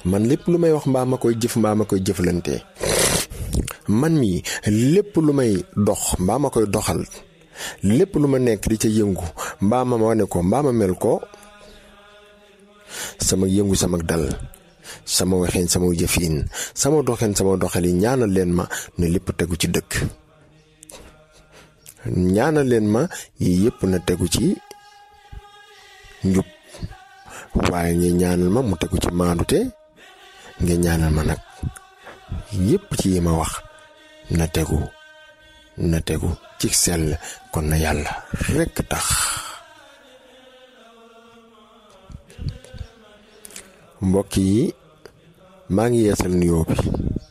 man lépp lu may wax mbaa ma koy jëf mbaa ma koy jëflante man mii lépp lu may dox mbaa ma koy doxal lépp lu ma nekk di ca yëngu mbaa ma wane ko mbaa ma mel ko sama yëngu sama dal sama waxeen sama jëfiin sama doxeen sama doxali ñaanal leen ma ne lépp tegu ci dëkk ñaanal leen ma yii yëpp na tegu ci njub waaye nga ñaanal ma mu tegu ci maandute nga ñaanal ma nag yëpp ci yi ma wax na tegu na tegu ci sell kon na yàlla rekk tax mbokk yi maa ngi yeesal nuyoo bi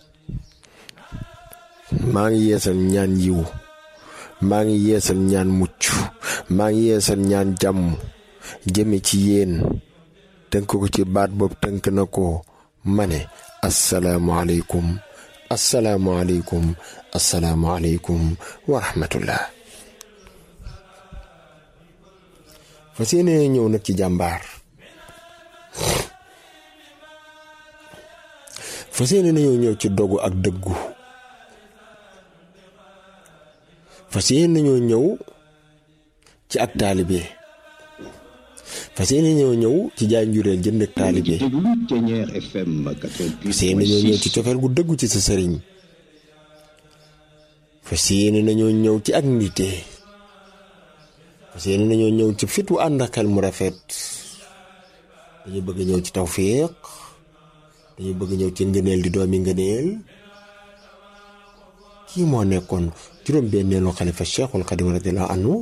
maa ngi yeesal ñaan yiw maa ngi yeesal ñaan mucc maa ngi yeesal ñaan jàmm jëme ci yéen tënk ko ci baat boobu tënk na ko ma ne asalaamualeykum asalaamualeykum asalaamualeykum wa rahmatullah fa seene ñëw nag ci jàmbaar fa seene nañoo ñëw ci dogu ak dëggu fas yéene nañoo ñëw ci ak taalibe fas yéene nañoo ñëw ci jaay njureel jënd ak taalibe fas yéene nañoo ñëw ci cofeel gu dëggu ci sa sëriñ fas yéene nañoo ñëw ci ak nite fas yéene nañoo ñëw ci fit wu ànd ak xel mu rafet dañu bëgg ñëw ci tawfiq dañu bëgg ñëw ci ngëneel di doomi ngëneel kii moo nekkoon juróom-benneelu xalifa cheikhul xadim radiallahu anhu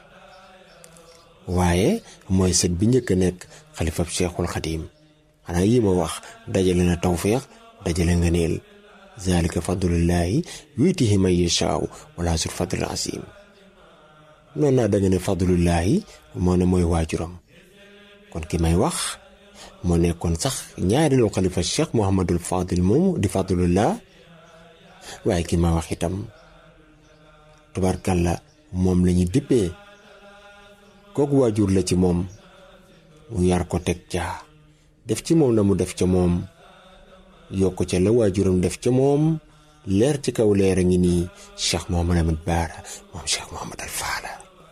waaye mooy sët bi njëkk a nekk xalifa cheikhul xadim xanaa yii ma wax dajale na tawfiq dajale ngëneel zalika fadlullahi yuutihi man yashaaw wala sur fadlul asim noonu naa da nga ne fadlullahi moo ne mooy waajuram kon ki may wax moo nekkoon sax ñaareelu xalifa cheikh Mouhamadul Fadil moomu di fadlullah waaye ki ma wax itam tubarkalla moom la ñu dippee kooku waajur la ci moom mu yar ko teg ca def ci moom la mu def ca moom yokk ca la waajuram def ca moom leer ci kaw leer a ngi nii cheikh Mouhamad Ahmad Baara moom cheikh Mouhamad al Faala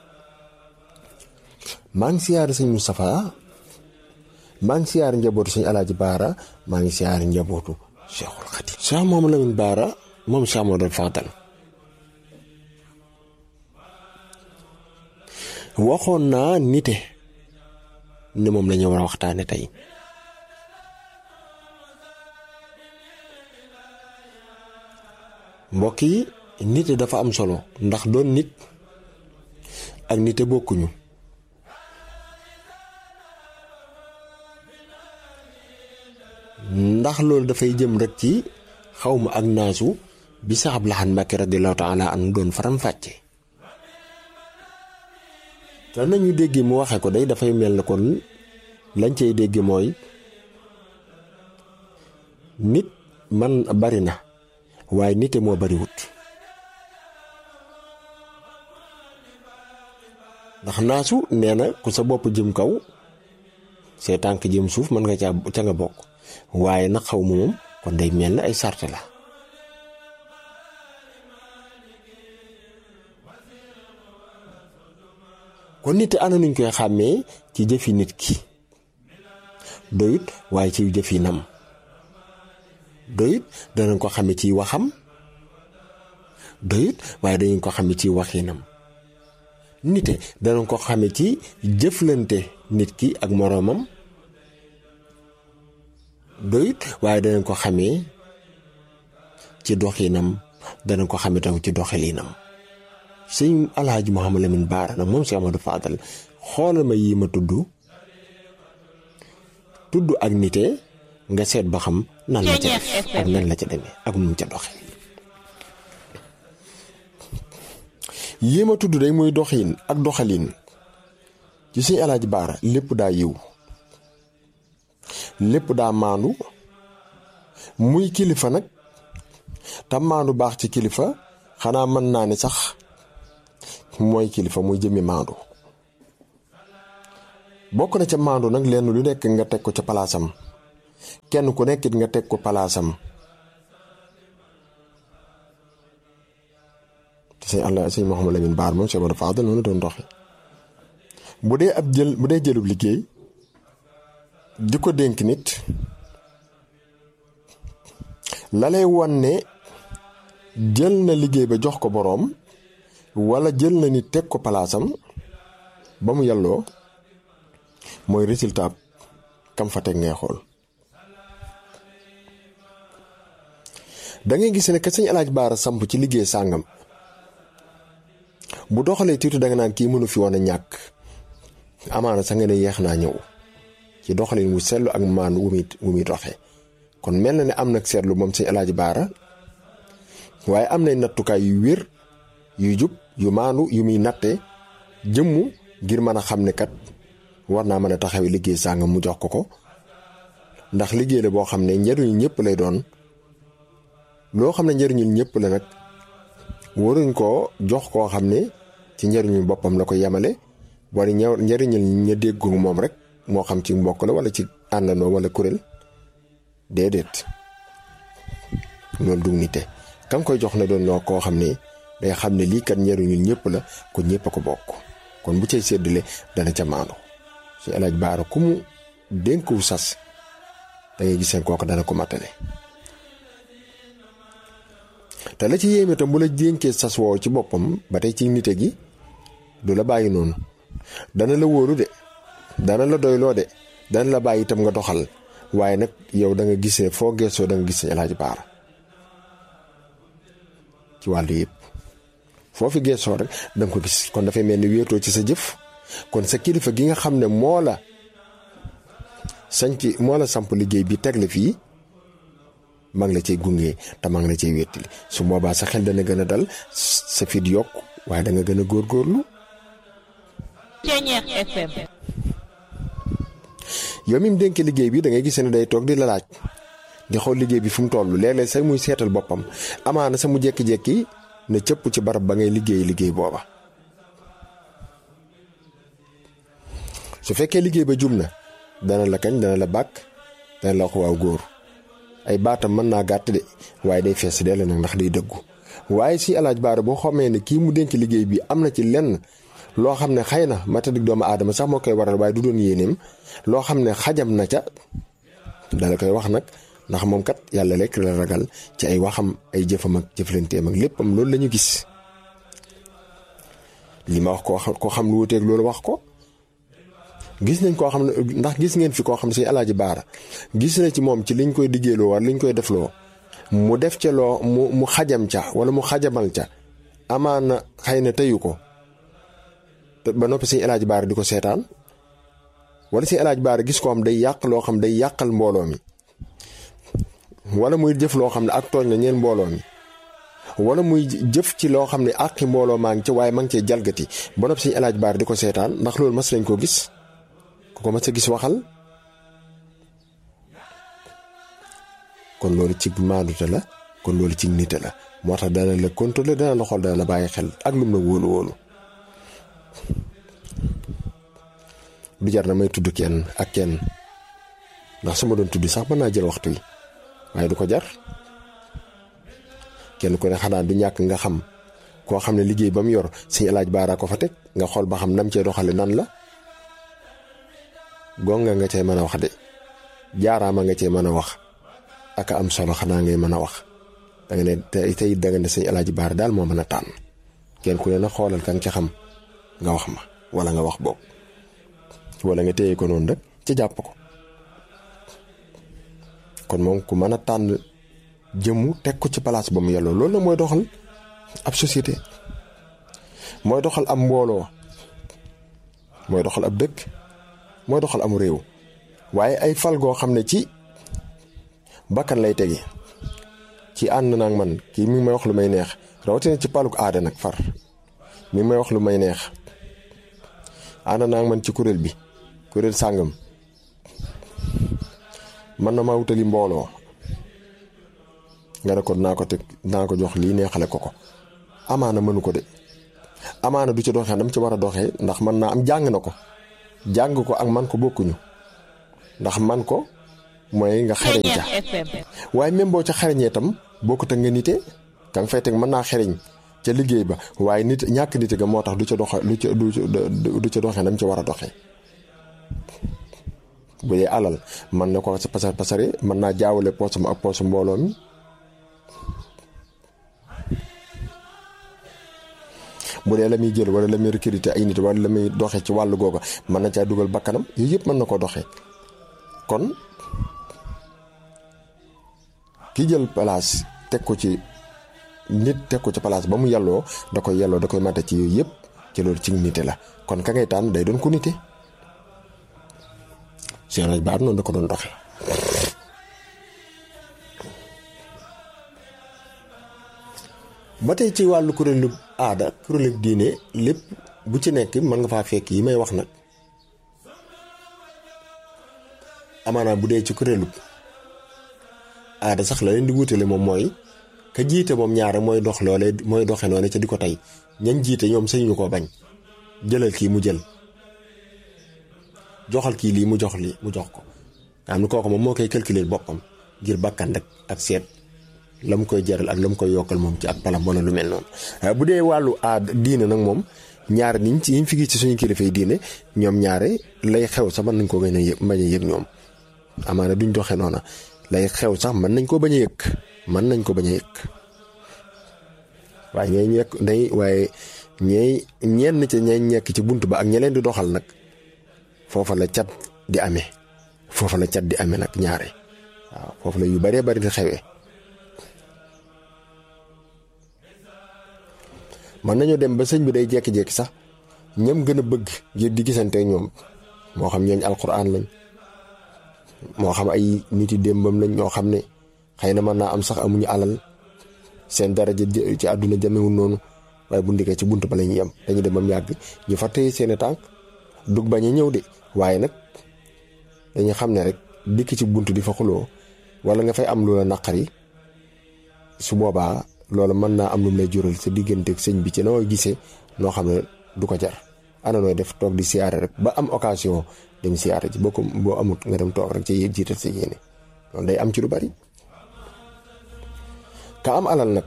maa ngi siyaare sëñ Moustapha maa ngi siyaare njabootu sëñ Alaaji Baara maa ngi siyaare njabootu cheikhul Xadim cheikh Mouhamad Lamine Baara moom Cheikh Modou Fadal waxoon naa nite ne moom la ñu war a waxtaane tey mbokk yi nite dafa am solo ndax doon nit ak nite bokkuñu ndax loolu dafay jëm rek ci xawma ak naasu bi sax ab laxan Mbàkke radiallahu taala an doon faram fàcce te nañu déggee mu waxe ko day dafay mel na kon lañ cay dégge mooy nit man bari na waaye nite moo bariwut ndax naasu nee na ku sa bopp jëm kaw see tànk jëm suuf mën nga caa ca nga bokk waaye nag xaw ma moom kon day mel na ay sarte la kon nit ana nuñ koy xàmmee ci jëfi nit ki doyut waaye ci jëfinam doyut danañ ko xame ci waxam doyut waaye dañu ko xame ci waxinam nite danañ ko xame ci jëflante nit ki ak moroomam doyut waaye danañ ko xamee ci doxinam danañ ko xame taw ci doxalinam sëñ alhaaji Mouhamad Lamine Baara nag moom si Amadou Fadal xoolal ma yii ma tudd tudd ak nite nga seet ba xam nan la ca def ak nan la ca demee ak nu mu ca doxe yii ma tudd day muy doxin ak doxalin ci sëñ alhaaji Baara lépp daa yiw lépp daa maandu muy kilifa nag te maandu baax ci kilifa xanaa mën naa ne sax mooy kilifa muy jëmmi maandu bokk na ca maandu nag lenn lu nekk nga teg ko ca palaasam kenn ku nekkit nga teg ko palaasam te sëñ Allah sëñ Mouhamadou Lamine Baar moom Cheikh Modou Fadal noonu doon doxe bu dee ab jël bu dee jëlub liggéey di ko dénk nit la lay wan ne jël na liggéey ba jox ko boroom wala jël na nit teg ko palaasam ba mu yàlloo mooy résultat kam fa teg ngay xool da ngay gis ne que sëñ alaaj baara samp ci liggéey sàngam bu doxalee tuuti da nga naan kii mënu fi woon a ñàkk amaana sa nga ne yeex naa ñëw ci doxalin wu seetlu ak maan wu muy wu muy doxee kon mel na ne am nag seetlu moom sëñ alaaj baara waaye am nay nattukaay yu wér yu jub yu maandu yu muy natte jëmmu ngir mën a xam ne kat war naa mën a taxawee liggéey sàngam mu jox ko ko ndax liggéey la boo xam ne njëriñu ñëpp lay doon loo xam ne njëriñul ñëpp la nag waruñ koo jox koo xam ne ci njëriñu boppam la ko yemale wala ña njëriñul ña déggu moom rek moo xam ci mbokk la wala ci àndandoo wala kuréel déedéet loolu du nite kam koy jox na doon ñoo koo xam ne day xam ne lii kat njëriñul ñëpp la ko ñëpp a ko bokk kon bu cay séddale dana ca maandu si alaaj baara ku mu dénkuw sas da ngay gis seen kooku dana ko matale te la ci yéeme tam bu la dénkee sas woow ci boppam ba tey ci nite gi du la bàyyi noonu dana la wóoru de dana la doyloo de dana la bàyyi itam nga doxal waaye nag yow da nga gis ne foo geesoo da nga gis ne alaaj baara ci wàllu yëpp foofu geesoo rek da nga ko gis kon dafay mel ni wéetoo ci sa jëf kon sa kilifa gi nga xam ne moo la sañc moo la samp liggéey bi teg la fii maa ngi la cay gunge te maa ngi la cay wéttali su boobaa sa xel dana gën a dal sa fit yokk waaye da nga gën a góorgóorlu. Ceeñeex FM. yow mi mu dénk liggéey bi da ngay gis ne day toog di la laaj di xool liggéey bi fu mu toll léeg-léeg sax muy seetal boppam amaana sa mu jékki-jékki ne cëpp ci barab ba ngay liggéey liggéey booba. su fekkee liggéey ba jum na dana la kañ dana la bàkk dana la wax waaw góor ay baatam mën naa gàtt de waaye day fees dell nag ndax day dëggu waaye si alaaj baara boo xamee ne kii mu dénk liggéey bi am na ci lenn loo xam ne xëy na matadik doomu aadama sax moo koy waral waaye du doon yéeneem loo xam ne xajam na ca dala koy wax nag ndax moom kat yàlla lekk la ragal ci ay waxam ay jëfam ak jëflanteem ak léppam loolu la ñu gis li ma wax koo xam koo xam lu wuteeg loolu wax ko gis nañ koo xam ne ndax gis ngeen fi koo xam ne si alaaji baara gis na ci moom ci liñ koy liggéeyloo wala liñ koy defloo mu def ca loo mu mu xajam ca wala mu xajamal ca amaana xëy na teyu ko ba noppi si alaaji baara di ko seetaan wala si alaaji baara gis ko xam day yàq loo xam day yàqal mbooloo mi wala muy jëf loo xam ne ak tooñ la ñeen mbooloo mi wala muy jëf ci loo xam ne àqi mbooloo maa ngi ca waaye maa ngi cee jalgati ba noppi si alaaji baara di ko seetaan ndax loolu mas nañ koo gis ku ko mas a gis waxal kon loolu ci maandute la kon loolu ci nite la moo tax dana la contrôler dana la xool dana la bàyyi xel ak lum la wóolu wóolu du jar na may tudd kenn ak kenn ndax su ma doon tudd sax mën naa jël waxtu wi waaye du ko jar kenn ku ne xanaa du ñàkk nga xam koo xam ne liggéey ba mu yor suñu alaaj baaraa ko fa teg nga xool ba xam nam cee doxale nan la gonga nga cee mën a wax de jaaraama nga cee mën a wax ak am solo xanaa ngay mën a wax da nga ne tey da nga ne sëñ alaaji baara daal moo mën a tànn kenn ku ne na xoolal kan ca xam nga wax ma wala nga wax boog wala nga téye ko noonu rek ci jàpp ko kon moom ku mën a tànn jëmmu teg ko ci place ba mu yelloo loolu nag mooy doxal ab société mooy doxal ab mbooloo mooy doxal ab dëkk mooy doxal amu réew waaye ay fal goo xam ne ci bakkan lay tege ci ànd naag man kii mi ngi may wax lu may neex rawatina ci paluk aada nag far mi ngi may wax lu may neex ànd naag man ci kuréel bi kuréel sàngam man na maa wutali mbooloo nga ne ko dinaa ko teg dinaa ko jox lii neexale ko ko amaana mënu ko de amaana du ci doxee dam ci war a doxee ndax man naa am jàng na ko jàng ko ak man ko bokkuñu ndax man ko mooy nga xereñ ca waaye même boo ca xereñee itam bokkut ak nga nite ka nga fay teg mën naa xereñ ca liggéey ba waaye nit ñàkk nite ga moo tax du ca doxe du ca du ca doxee nam ca war a doxee bu dee alal mën na ko pasar pasare mën naa jaawale poosam ak poosu mbooloo mi bu dee la muy jël wala la muy recruter ay nit wala la muy doxee ci wàllu googa mën na caa dugal bakkanam yooyu yëpp mën na ko doxee kon ki jël place teg ko ci nit teg ko ci place ba mu yàlloo da koy yàlloo da koy mate ci yooyu yëpp ci loolu ci nite la kon ka ngay tànn day doon ko nite Cheikh Raj Baar noonu da ko doon doxee ba tey ci wàllu kuréelu aada kuréelu diine lépp bu ci nekk mën nga faa fekk yi may wax nag amaanaam bu dee ci kuréelu aada sax la leen di wutale moom mooy ka jiite moom ñaare mooy dox loole mooy doxe noone ca di ko tey ñañ jiite ñoom sañu ko bañ jëlal kii mu jël joxal kii lii mu jox lii mu jox ko nga xam ne kooku moom moo koy calculer boppam ngir bakkan rek ak seet la mu koy jaral ak la mu koy yokkal moom ci ak palam wala lu mel noonu bu dee wàllu aada diine nag moom ñaare niñ ci yiñ fi gis ci suñu kilifa yi diine ñoom ñaare lay xew sax mën nañ ko gën a yëg bañ a yëg ñoom amaana duñ doxee noona lay xew sax mën nañ ko bañ a yëg mën nañ ko bañ a yëg waaye ñooy ñekk day waaye ñeey ñenn ca ñay ñekk ci bunt ba ak ña leen di doxal nag foofa la cat di amee foofa la cat di amee nag ñaare waaw foofu la yu baree bari di xewee mën nañoo dem ba sëñ bi day jekki-jekki sax ñam gën a bëgg ngir di gisante ñoom moo xam ñooñ alquran lañ moo xam ay nit yi démbam lañ ñoo xam ne xëy na mën naa am sax amuñu alal seen daraja ci àdduna jamewul noonu waaye bu ndikkee ci bunt ba la ñuy yem dañu dem ba mu yàgg ñu fa téye seeni tànk dug bañ a ñëw de waaye nag dañu xam ne rek dikk ci bunt di fa xuloo wala nga fay am lu la naqari su boobaa loolu mën naa am lu mu lay jural sa digganteeg sëñ bi ci noo gisee noo xam ne du ko jar ana nooy def toog di siyaare rek ba am occasion dem siyaare ji boo ko boo amut nga dem toog rek ci jiital sa yéene loolu day am ci lu bari ka am alal nag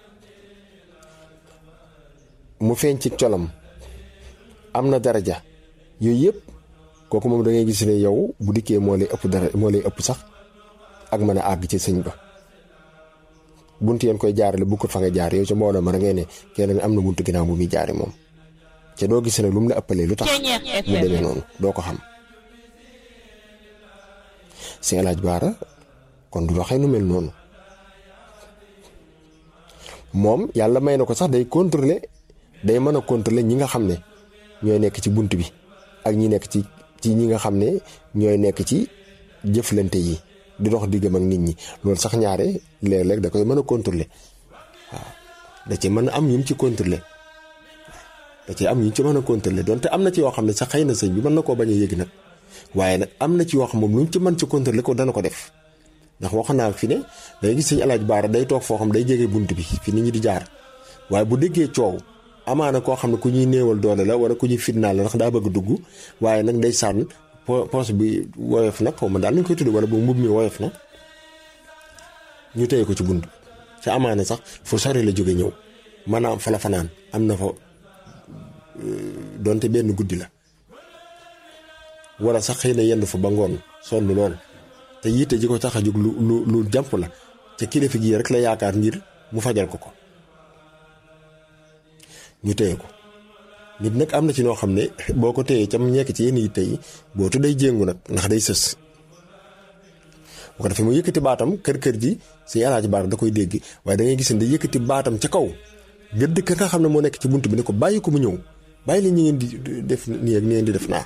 mu feeñ ci colam am na daraja yooyu yëpp kooku moom da ngay gis ne yow bu dikkee moo lay ëpp dara moo lay ëpp sax ak mën a àgg ci sëñ ba bunt yeen koy jaarale bu ko fa nga jaar yow ca mbooloo ma da ngay ne kenn am na buntu ginnaaw bu muy jaare moom ca doo gis ne lu mu la ëppalee lu tax mu demee noonu doo ko xam si alaaj baara kon du doxee nu mel noonu moom yàlla may na ko sax day contrôler day mën a contrôler ñi nga xam ne ñooy nekk ci bunt bi ak ñi nekk ci ci ñi nga xam ne ñooy nekk ci jëflante yi di dox diggam ak nit ñi loolu sax ñaare léeg-léeg da koy mën a contrôler waaw da ci mën a am yu mu ci contrôler da ci am yu ci mën a contrôler donte am na ci yoo xam ne sax xëy na sëñ bi mën na koo bañ a yëg nag waaye nag am na ci yoo xam moom lu mu ci mën ci contrôler ko dana ko def ndax wax naa fi ne day gis sëñ alaaj baara day toog foo xam day jege bunt bi fi nit ñi di jaar waaye bu déggee coow amaana koo xam ne ku ñuy néewal doole la wala ku ñuy fitnaal la ndax daa bëgg dugg waaye nag day sànn poos bi woyof na xaw ma daal nañ koy tudd wala bu mbub mi woyof na ñu téye ko ci bunt ca amaana sax fu sori la jóge ñëw maanaam fa la fanaan am na fa donte benn guddi la wala sax xëy na yenn fa ba ngoon sonn lool te yitte ji ko tax a jóg lu lu lu jàmp la ca kilifa gi rek la yaakaar ngir mu fajal ko ko ñu téye ko nit nag am na ci noo xam ne boo ko téyee cam ñekk ci yenn yitte yi bootu day jéngu nag ndax day sës bu ko defee mu yëkkati baatam kër kër ji si alaaji baar da koy dégg waaye da ngay gis ne day yëkkati baatam ca kaw gëdd ka nga xam ne moo nekk ci bunt bi ne ko bàyyi ko mu ñëw bàyyi li ñu ngeen di def nii ak ni ngeen di def naa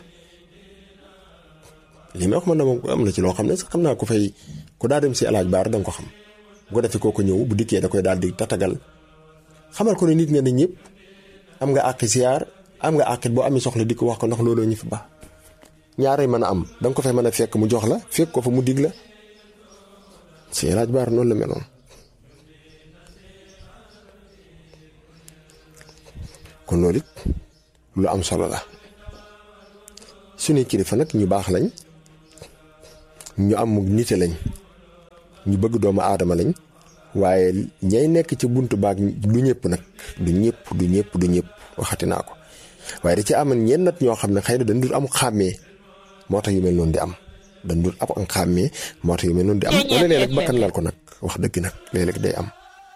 li may wax man na moom am na ci loo xam ne sax xam naa ko fay ku daa dem si alaaj baar da nga ko xam bu ko defee kooku ñëw bu dikkee da koy daal di tatagal xamal ko ne nit nga ne ñëpp am nga àqi siyaar am nga àqit boo amee soxla di ko wax ko ndax looloo ñu fi ba ñaaree mën a am da nga ko fay mën a fekk mu jox la fekk ko fa mu dig la si alaaj baar noonu la meloon kon loolu it lu am solo la suñuy kilifa nag ñu baax lañ ñu am nite lañ ñu bëgg doomu aadama lañ waaye ñay nekk ci buntu baag du ñëpp nag du ñëpp du ñëpp du ñëpp waxati naa ko waaye da ci am ñenn nat ñoo xam ne xëy na dañ dul am xàmmee moo tax yu mel noonu di am dañ dul am am xàmmee moo tax yu mel noonu di am wala léeg-léeg bakkan lal ko nag wax dëgg nag léeg-léeg day am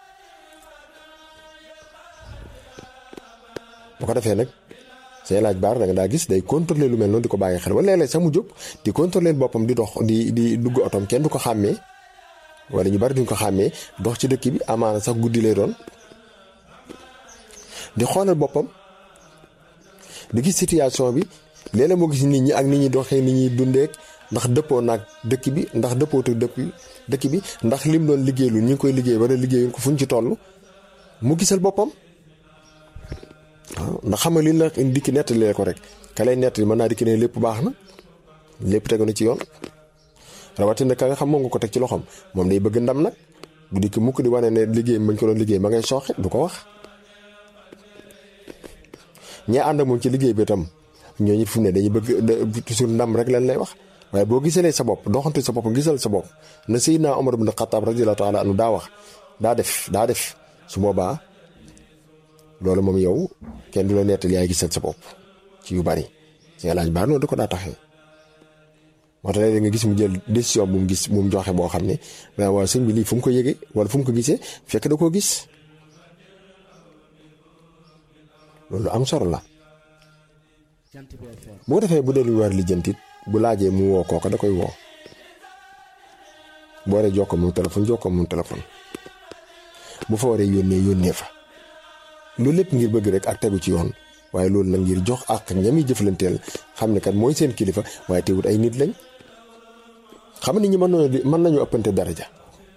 bu ko defee nag say laaj baar da nga daa gis day contrôler lu mel noonu di ko bàyyi xel wala léeg-léeg sax mu jóg di contrôler boppam di dox di di dugg otom kenn du ko xàmmee wala ñu bari duñ ko xàmmee dox ci dëkk bi amaana sax guddi lay doon di xoolal boppam di gis situation bi léeg-léeg moo gis nit ñi ak nit ñi doxee nit ñi dundeek ndax dëppoo naag dëkk bi ndax dëppoo te dëkk dëkk bi ndax lim doon liggéeylu ñu ngi koy liggéey wala liggéeyul ko fu ñu ci toll mu gisal boppam waaw ndax xam nga li la dikki nettalee ko rek ka lay nettali mën naa dikki ne lépp baax na lépp tegu na ci yoon rawatina ka nga xam moom nga ko teg ci loxoom moom day bëgg ndam nag bu dikki mukk di wane ne liggéey mañ ko doon liggéey ma ngay sooxe du ko wax ñee ànd ak moom ci liggéey bi itam ñooñu fi mu ne dañuy bëgg toujours ndam rek lan lay wax waaye boo gisalee sa bopp doxante sa bopp gisal sa bopp na Seydina Omar ibn Khattab radiyallahu taala anhu daa wax daa def daa def su boobaa loolu moom yow kenn du la nettali yaay gisal sa bopp ci yu bari si nga laaj baar noonu da ko daa taxee moo tax léeg nga gis mu jël décision bu mu gis bu mu joxe boo xam ne waaw sëñ bi lii fu mu ko yëgee wala fu mu ko gisee fekk da koo gis loolu am solo la boo defee bu dee lu war lijjantit bu laajee mu woo kooka da koy woo boo waree jokkoo moom téléphone jokkoo moom téléphone bu fa waree yónnee yónnee fa loolu lépp ngir bëgg rek ak tegu ci yoon waaye loolu nag ngir jox ak ñami jëflanteel xam ne kat mooy seen kilifa waaye teewut ay nit lañ xam nit ñi mën nañoo mën nañoo ëppante daraja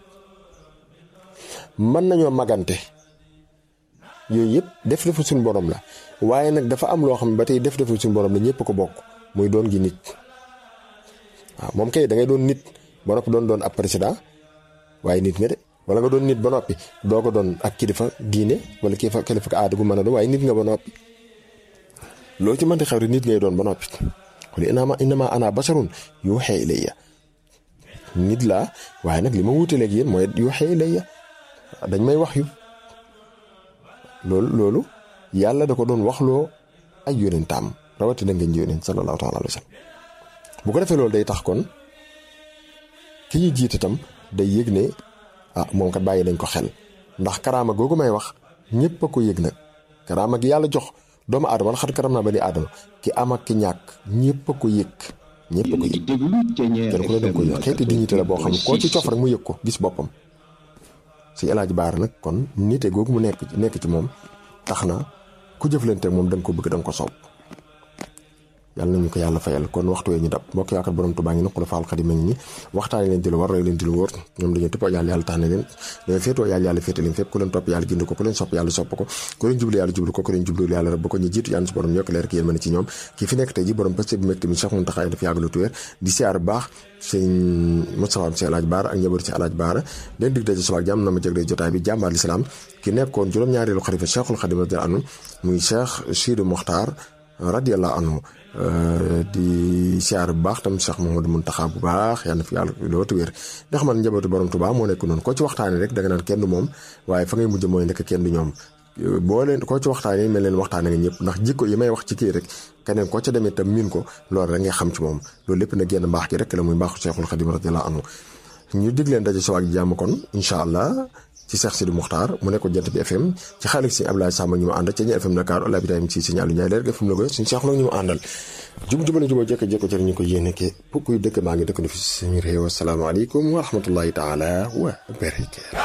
mën nañoo magante yooyu yëpp def defu suñu borom la waaye nag dafa am loo xam ne ba tey def defu suñu borom la ñëpp ko bokk muy doon gi nit waaw moom kay da ngay doon nit ba noppi doon doon ab président waaye nit nga de wala nga doon nit ba noppi doo ko doon ak kilifa diine wala kilifa kilifa aada gu mën a doon waaye nit nga ba noppi loolu ci mënti xew rek nit ngay doon ba noppi wala inama inama ana basarun yuuxee ilayya nit laa waaye nag li ma wuutaleeg yéen mooy yuuxee ilayya dañ may wax yu loolu loolu yàlla da ko doon waxloo ay yónentaam rawatina ngeen ji yónent sallallahu taala alayhi wa sallam bu ko defee loolu day tax kon ki ñu jiite tam day yëg ne ah moom kat bàyyi nañ ko xel ndax karaama googu may wax ñëpp a ko yëg nag karaama gi yàlla jox doomu aadama la xat karam naa ba ni aadama ki am ak ki ñàkk ñëpp a ko yëg ñëpp a ko yëg kenn ku ne danga ko yëg xeeti dignité la boo xam ne koo ci cof rek mu yëg ko gis boppam si El Hadj Baara nag kon nite googu mu nekk nekk ci moom tax na ku jëflante moom da nga ko bëgg da nga ko soob yàlla nañu ko yàlla fayal kon waxtu wee ñu dab mbokk yaakaar borom Tuubaa ngi naqula faal xadim ni waxtaane leen di lu war roy leen di lu wóor ñoom dañoo toppoo yàlla yàlla tax na leen dañoo féetoo yàlla yàlla féete leen fépp ku leen topp yàlla gind ko ku leen sopp yàlla sopp ko ku leen jublu yàlla jublu ko ku leen jublu yàlla rab ko ñu jiitu yàlla si borom yokk leer ki yéen mën ci ñoom kii fi nekk tey ji borom pëste bu métti mi Cheikh Mountakha dafa yàgg lu tuwéer di siyaar bu baax sëñ Moustapha si Alaaj Baara ak njaboot si Alaaj Baara leen dig daje subaak jàmm na ma jëgle jotaay bi jàmbaar lislaam ki nekkoon juróom-ñaareelu xalifa Cheikhul Xadim radiyallahu anhu muy Cheikh Sidi Mokhtar radiyallahu anhu di siyaar bu baax tam Cheikh Mouhamadou Mountakha bu baax yàlla na fi yàlla loo wér ndax man njabootu borom Tuubaa moo nekk noonu koo ci waxtaanee rek da nga naan kenn du moom waaye fa ngay mujj mooy nekk kenn du ñoom boo leen koo ci waxtaanee mel leen waxtaanee nga ñëpp ndax jikko yi may wax ci kii rek keneen koo ca demee tam miin ko loolu rek ngay xam ci moom loolu lépp nag génn mbaax gi rek la muy mbaaxu Cheikhul Khadim radiyallahu anhu ñu dig leen daje soo ak jàmm kon incha allah ci Cheikh Sidi Muxtaar mu nekkoon jant bi FM ci xaalis si Abdoulaye Samba ñu ma àndal ca ñi FM Dakar Ola Ibrahima si signaalu Ndiaye leer FM la ko suñu Cheikh la ñu ma àndal jub jubale juboo jekk jekko cër ñu ko yéene ke pour kuy dëkk maa ngi dëkk na fi suñu réew asalaamaaleykum wa rahmatullahi taala wa barakaatu